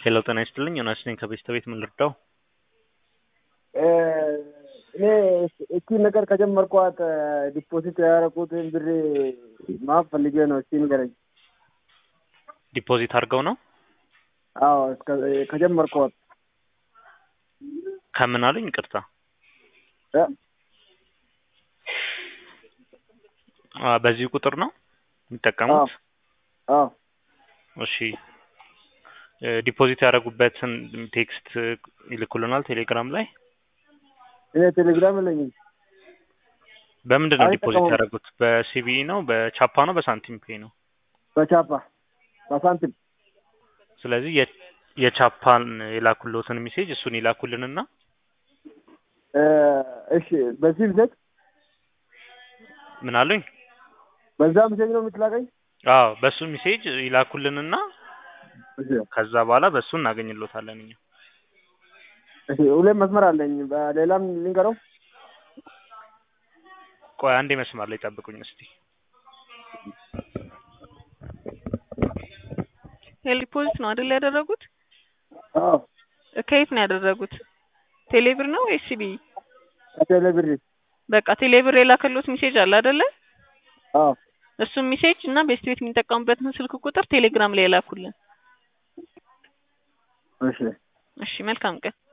ሄሎ ጤና ይስጥልኝ ዮናስ ነኝ ከቤስተ ቤት ምን ልርዳው? እኔ እቺ ነገር ከጀመርኳት ዲፖዚት ያደረኩትን ብር ማወቅ ፈልጌ ነው። እስቲ ንገረኝ። ዲፖዚት አድርገው ነው አዎ እስከ- ከጀመርኳት ከምን አሉኝ? ይቅርታ እ? አ፣ በዚህ ቁጥር ነው የሚጠቀሙት? አዎ እሺ እ፣ ዲፖዚት ያደረጉበትን ቴክስት ይልኩልናል ቴሌግራም ላይ። እኔ ቴሌግራም የለኝም። በምንድን ነው ዲፖዚት አልጠቀሙም። ያደረጉት? በሲቢኢ ነው፣ በቻፓ ነው፣ በሳንቲም ፔይ ነው? በቻፓ በሳንቲም ስለዚህ የ- የቻፓን የላኩልዎትን ሜሴጅ እሱን ይላኩልንና እ፣ እሺ በዚህ ብሰጥ ምን አሉኝ? በዛ ምሴጅ ነው የምትላቀኝ? አዎ በሱ ሜሴጅ ይላኩልንና እሺ ከዛ በኋላ በሱ እናገኝሎታለን እኛ። እሺ ሁሌም መስመር አለኝ። በሌላም ልንገረው። ቆይ አንዴ መስመር ላይ ጠብቁኝ እስቲ። ሄል ዲፖዚት ነው አይደል ያደረጉት? አዎ ከየት ነው ያደረጉት? ቴሌብር ነው ወይስ ሲቢኢ? ከቴሌ ብር በቃ ቴሌብር የላከሉት ሜሴጅ አለ አይደለ? አዎ እሱም ሜሴጅ እና ቤስት ቤት የሚጠቀሙበትን ስልክ ቁጥር ቴሌግራም ላይ የላኩልን። እሺ እሺ መልካም ቀን።